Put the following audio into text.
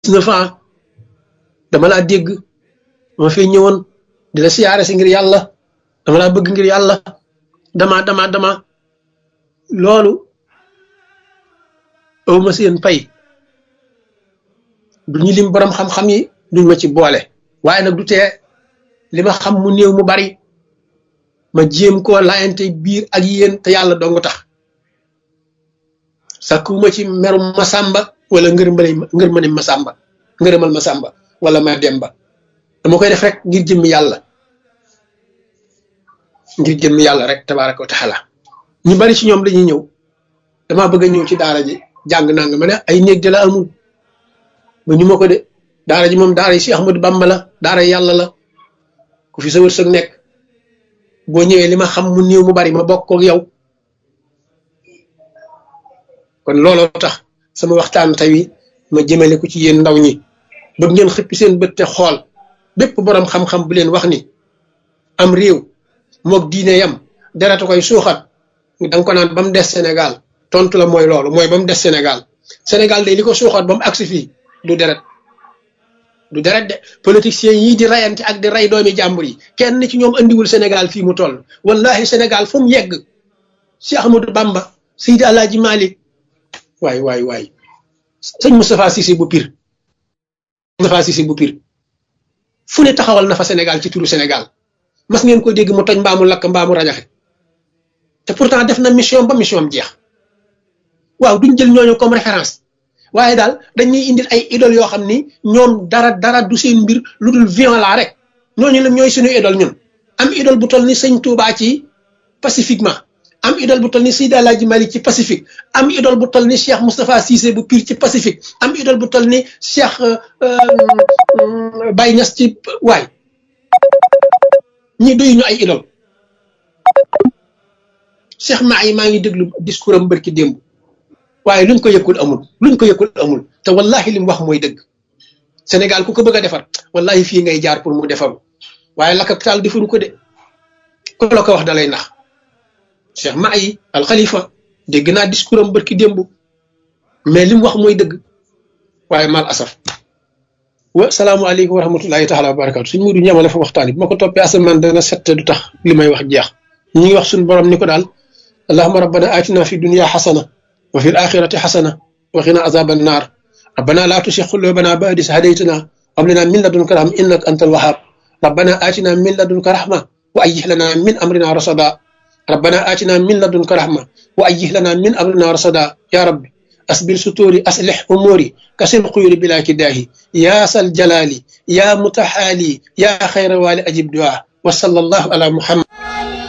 neuf ans dama laa dégg ma fi ñëwoon di la siyaare si ngir yàlla dama laa bëgg ngir yàlla dama dama dama loolu awma seen pay duñu lim borom xam-xam yi duñ ma ci boole waaye nag du tee li ma xam mu néew mu bari ma jéem koo laayante biir ak yéen te yàlla dong tax sakkuwuma ci merum masamba wala ngërmale ngërmane masamba ngërëmal masamba wala ma demba dama koy def rek ngir jëmmi yàlla ngir jëmmi yàlla rek tabaraka wa taala ñu bari ci ñoom dañuy ñëw dama bëgg a ñëw ci daara ji jàng nanga ma ne ay néeg de la amul ba ñu ma ko de daara ji moom daara yi si Ahmadu Bamba la daara yàlla la ku fi sa wërsëg nekk boo ñëwee li ma xam mu néew mu bari ma bokk ak yow kon looloo tax sama waxtaan tey ma jëmale ko ci yéen ndaw ñi bëgg ngeen xëppi seen bët te xool bépp boroom xam-xam bu leen wax ni am réew moog diine yam deratu koy suuxat danga ko naan ba mu des Sénégal tontu la mooy loolu mooy ba mu des Sénégal Sénégal day li ko suuxat ba mu agsi fii du deret du deret de politiciens yii di rayante ak di ray doomi jàmbur yi kenn ci ñoom andiwul Sénégal fii mu toll wallahi Sénégal fu mu yegg si Ahmadou Bamba Seydi Alaaji Malik waay waay waay sëñ Moustapha Cissé bu pir Moustapha Cissé bu pir fu ne taxawal na fa Sénégal ci turu Sénégal mas ngeen ko dégg mu toj mbaamu lakk mbaamu rajaxe te pourtant def na mission ba mission am jeex waaw duñ jël ñooñu comme référence waaye daal dañuy indil ay idole yoo xam ni ñoom dara dara du seen mbir lu dul violent rek ñooñu la ñooy suñu idole ñun am idole bu toll ni sëñ Touba ci pacifiquement am idole bu toll ni Seydi Alaaji Malik ci pacifique am idole bu toll ni Cheikh Moustapha Cissé bu pire ci pacifique am idole bu toll ni Cheikh Baye Niass ci waay ñi doyu ñu ay idole Cheikh maa yi maa ngi déglu discours am bërki démb waaye luñ ko yëkkul amul luñ ko yëkkul amul te wallahi li mu wax mooy dëgg Sénégal ku ko bëgg a defar wallahi fii ngay jaar pour mu defaru waaye lakk ak taal defaru ko de ku la ko wax dalay nax Cheikh maa yi al Khalifa dégg naa discours am bërki démb mais li mu wax mooy dëgg waaye mal asaf wa salaamualeykum wa rahmatullahi taala wa barakatu suñ mudu ñamale fa waxtaan bi ma ko toppee asamaan dana set du tax li may wax jeex ñi ngi wax suñu borom ni ko daal allahuma rabbana atina fi dunya xasana wa fi alaxirati xasana wa qina azaba annar rabbana la tusi qulubana ba'da idh hadaytana wa hab lana min ladunka rahma innaka antal wahhab rabbana atina min ladunka rahma wa ayyih lana min amrina rasada rabbana atina min ladunka rahma wa ayyih lana min amrina rasada ya rabbi أسبل ستوري أصلح أموري كسر قيوري بلا كداهي يا سل جلالي يا متحالي يا خير والي أجب دعاء وصلى الله على محمد